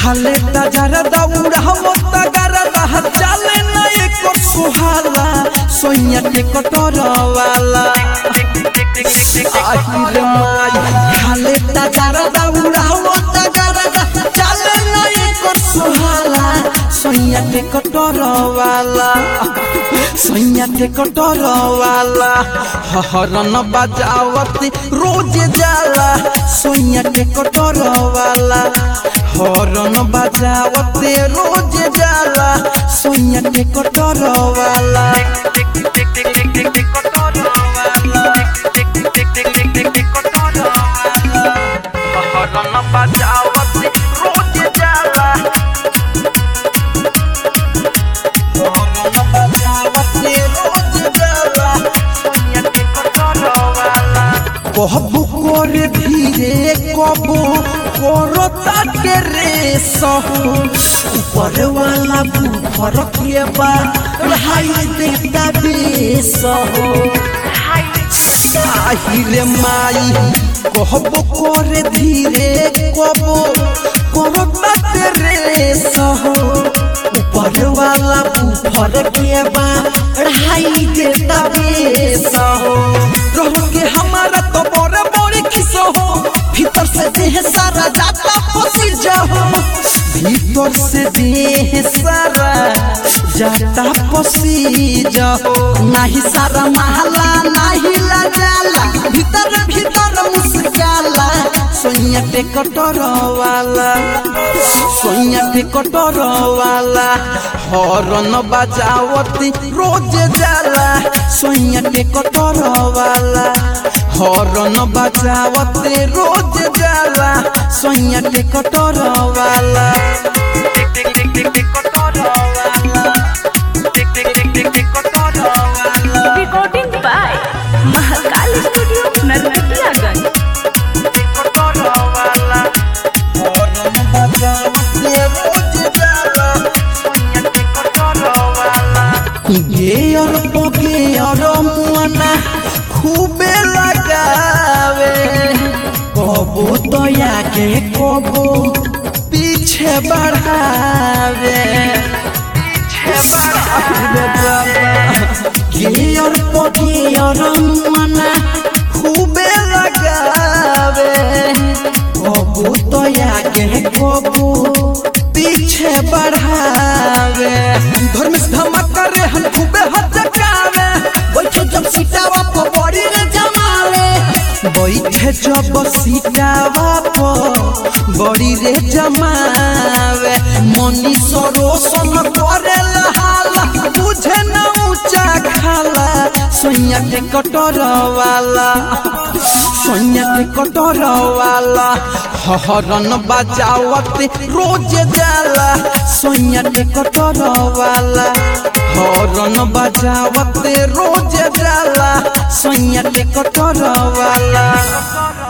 खाले तजर दौड़ा हम तगर रह चले न एको सुहाला सोइया के कटर वाला आहिर माई खाले तजर दौड़ा हम तगर रह चले न एको सुहाला सोइया के कटर वाला सोइया के कटर वाला हरन बजावती रोज जाला सोइया के कटर वाला हरन बजावते रोज जाला सोइया के कटर वाला हरन बजावते रोज जाला हरन बजावते रोज जाला सोइया के कटर वाला कहबू करे धीरे कबू करो ताके रे सहू ऊपर वाला बुखर के बा रहाई देता बेसहू আহিরে মাই কহব করে ধীরে কব করতাতে রে সহ উপর वाला ऊपर के बा रहाई देता बेसह रह के हमारा तो बड़े बड़े किस हो भीतर से देह सारा जाता फसी जाओ भीतर से देह सारा जाता फसी जाओ नाही सारा महला नाही लजाला भीतर भीतर मुस्काला सोइया पे कटर वाला सोइया पे कटर वाला हरन बजावती रोज जाला सोइया पे कटर वाला हरन बजावते रोज जाला सोइया पे कटर वाला Recording by Mahakal Studio, Narkatiyaganj. गेयर गेयर मुआना खूबे लगावे कबो दया के कबो पीछे बढ़ावे गेयर गेयर मुआना खूबे लगावे कबो दया के कबो पीछे बढ़ावे धर्म धमका रे हम खूबे हचकावे बैठे जब सीटावा पर बड़ी रे जमावे बैठे जब सीटावा पर बड़ी रे जमावे मनी सरोसन करे लहाला बुझे न ऊंचा खाला सोइया के कटर वाला सोइया के कटर वाला हरन बजावते रोज जाला सोइया के कटर वाला हरन बजावते रोज जाला सोइया के कटर वाला